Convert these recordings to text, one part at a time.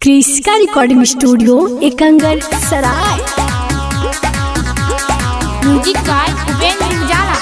क्रिस्का recording studio Ekangar सराय music गाय उपेंद्र उजाला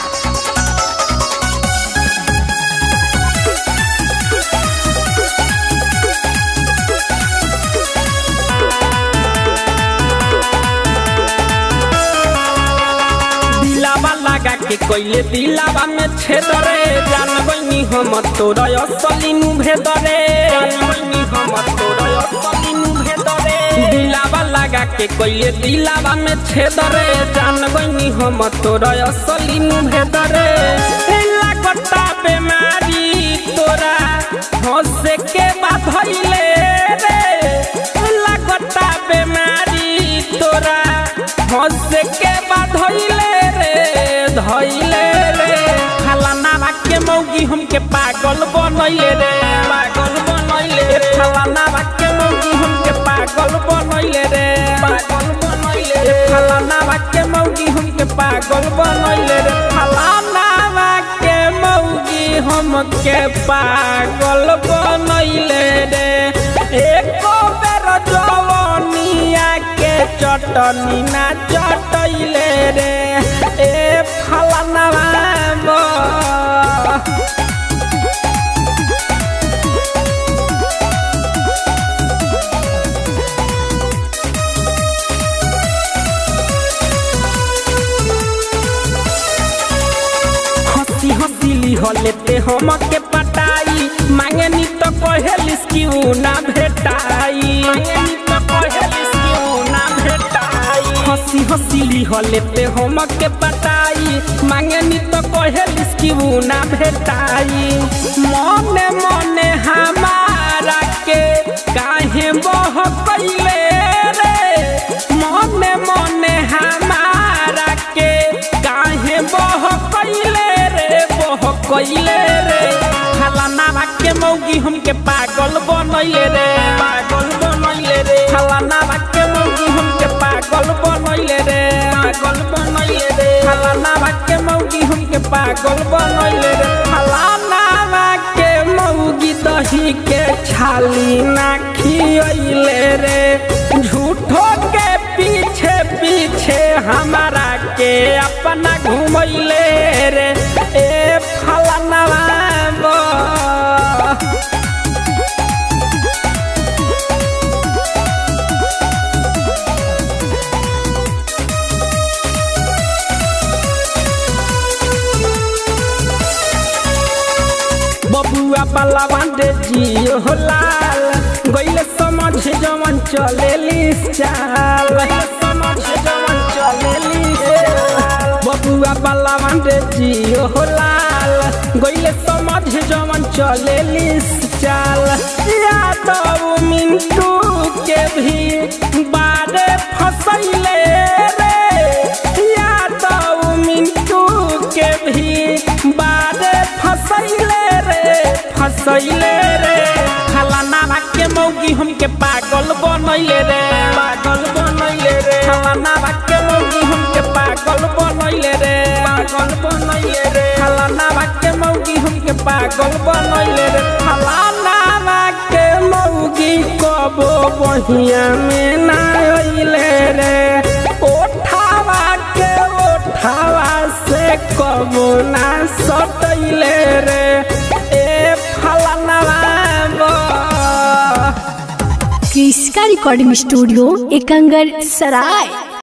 दिलावा लगा के कोइले दिलावा में छेदरे जान बनी हम तोर असलिनु भेदरे जान बनी हम तोर असलिनु भेदरे दिलावा लगा के कोइले दिलावा में छेदरे जान बनी हम तोर असलिनु भेदरे ए लागता बेमारी तोरा हंसे के बात भइले रे ए लागता बेमारी तोरा हंसे के बात धइले रे धइले रे फलाना के मौगी हमके पागल बनैले रे पागल बनैले रे फलाना के मौगी हमके पागल बनैले रे पागल बनैले रे फलाना के मौगी हमके पागल बनैले रे फलाना के मौगी हमके पागल बनैले रे एको बेर जवनिया के चटनी ना चटैले रे ए फलाना हंसी हंसी लिहलेते हम के पटाई मांगे नी तो कहेलिस कि ऊ ना भेटाई मांगे नी तो कहेलिस कि ऊ ना भेटाई हंसी हंसी लिहलेते हम के पटाई मांगे नी तो कहेलिस कि ऊ ना भेटाई मने मने हमारा के काहे बह कैले रे मने मने हमारा के काहे बह कैले रे बह कैले रे फलाना के मौगी हमके पागल बनैले रे पागल बनैले रे फलाना के मौगी हमके पागल बनैले रे पागल बनैले रे फलाना के मौगी हमके पागल बनैले रे फलाना के मौगी दही के छाली ना खियैले रे झूठो के पीछे पीछे हमारा के अपना घुमैले रे ए फलाना बबुआ पलावन रे जियो हो लाल गइले समझ जवन चलेली चाल समझ जवन चलेली बबुआ पलावन रे जियो हो लाल गइले समझ जवन चलेली चाल यादव मिंटू के भी बारे फसैले रे यादव मिंटू के भी बारे फसैले रे फसैले रे फलाना के मौगी हमके पागल बनैले रे पागल बनैले रे फलाना के मौगी हमके पागल बनैले रे पागल बनैले रे फलाना के मौगी हमके पागल बनैले रे फलाना के मौगी कबो बहिया में ना अइले रे ओठावा के ओठावा से कबो ना सटैले रे ए फलाना क्रिस्का रिकॉर्डिंग स्टूडियो एकंगर सराय